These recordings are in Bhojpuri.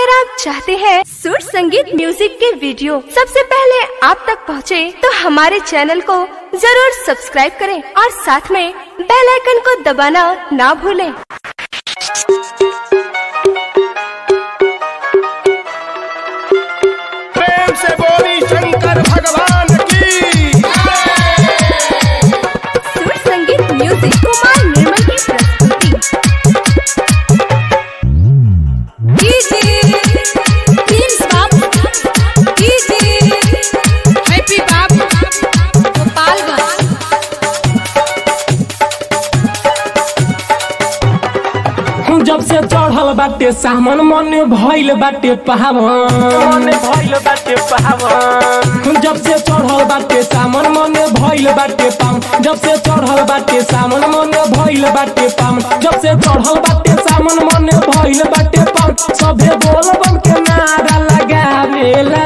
अगर आप चाहते हैं सुर संगीत म्यूजिक के वीडियो सबसे पहले आप तक पहुंचे, तो हमारे चैनल को जरूर सब्सक्राइब करें और साथ में बेल आइकन को दबाना ना भूलें। प्रेम से बोली शंकर भगवान की सुर संगीत म्यूजिक कुमार निर्मल की प्रस्तुति हैप्पी बाबू गोपालगंज जब से चढ़ल बाटे सामन मन भइल बाटे पावन भइल बाटे पावन जब से चढ़ल बाटे सामन मन भइल बाटे पावन जब से चढ़ल बाटे सामन मन भइल बाटे पावन जब से चढ़ल बाटे सामन मन भइल बाटे पावन सभे बोल बम के नारा लगावेला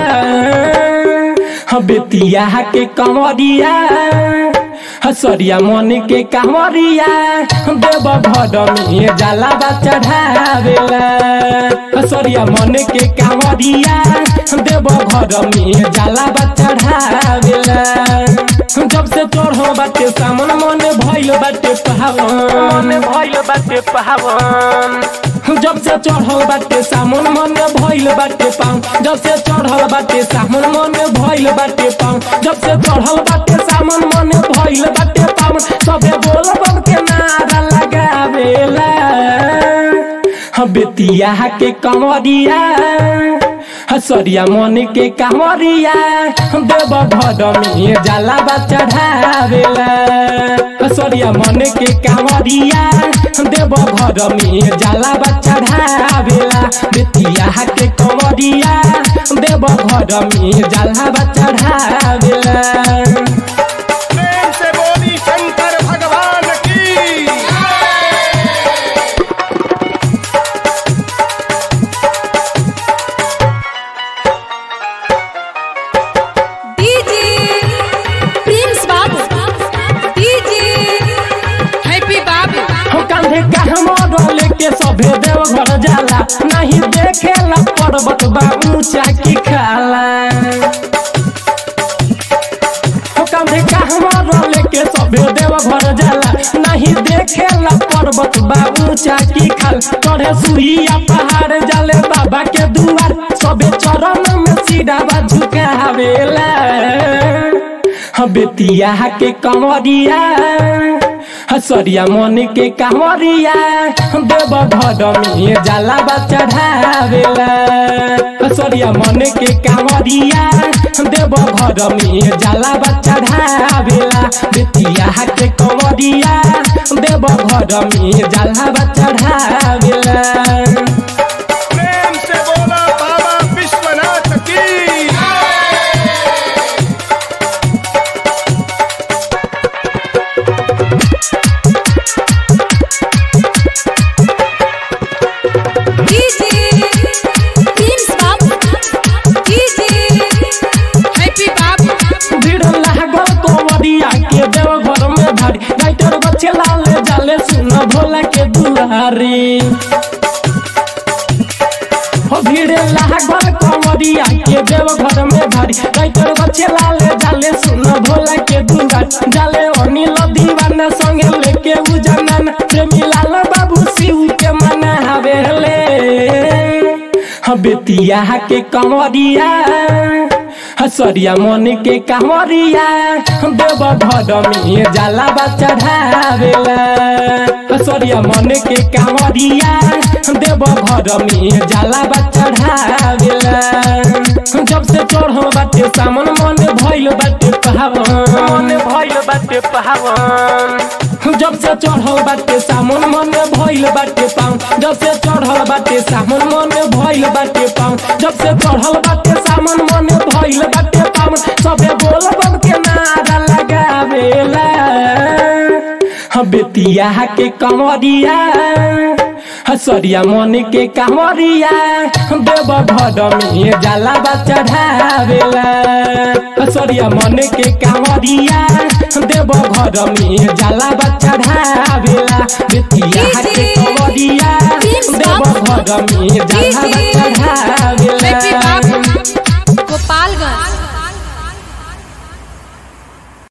बेतिया के कंवरिया हसरिया मन के कांवरिया देव घर में जाला बा चढ़ावेला हसरिया मन के कांवरिया देव घर में जाला बा चढ़ावेला जब से चढ़ो बाटे सामन मन भइल बाटे पावन भइल बाटे पावन जब से चढ़ल बाटे सामन मन भइल बाटे पाऊं जब से चढ़ल बाटे सामन मन भइल बाटे पाऊं जब से चढ़ल बाटे सामन मन भइल बाटे पाऊं सबे बोल बम के नारा लगावेला बेतिया के कंवरिया हसरिया मन के कांवरिया देव घर में जाला बा चढ़ावेला हसरिया मन के कांवरिया देव घर में जाला बा चढ़ावेला बेतिया के कंवरिया देव घर में जाला बा चढ़ावेला प्रेम से बोली शंकर भगवान की DJ Prince Babu DJ Happy Babu हो कांधे कहमो लेके सभे देव घर जाला नहीं देखेला पर्वत बा ऊंचा की खाला हो कांधे कहमो लेके सभे देव घर जाला नहीं देखेला पर्वत बा ऊंचा की खाल चढ़े सुइया पहाड़ जाले बाबा के दुआर सभे चरण में सीधा बा झुकावेला बेतिया के कंवरिया हसरिया मन के कांवरिया देव घर में जाला बा चढ़ावेला हसरिया मन के कांवरिया देव घर में जाला बा चढ़ावेला बेतिया के कंवरिया देव घर में जाला बा चढ़ावेला प्रेम से बोला बाबा विश्वनाथ की DJ Prince Babu DJ Happy Babu भीड़ लागल कंवरिया के देव घर में भारी राइटर बच्चे लाले जाले सुन भोला के दुआरी हो भीड़ लागल कंवरिया के देव घर में भारी राइटर बच्चे लाले जाले सुन भोला के दुआरी जाले अनिल दीवाना संगे लेके उजनन प्रेमी लाल बाबू शिव के मना हवेले बेतिया के कंवरिया हसरिया मन के कांवरिया देव घर में जाला बा चढ़ावेला हसरिया मन के कांवरिया देव घर में जाला बा चढ़ावेला जब से चढ़ो बाटे सामन मन भइल बाटे पावन भइल बाटे पावन जब से चढ़ल बाटे सामन मन भइल बाटे पाऊं जब से चढ़ल बाटे सामन मन भइल बाटे पाऊं जब से चढ़ल बाटे सामन मन भइल बाटे पाऊं सबे बोल बम के नारा लगावेला बेतिया के कंवरिया हसरिया मन के कांवरिया देव घर में जाला बा चढ़ावेला हसरिया मन के कांवरिया देव घर में जाला बा चढ़ावेला बेतिया के कंवरिया देव घर में जाला बा चढ़ावेला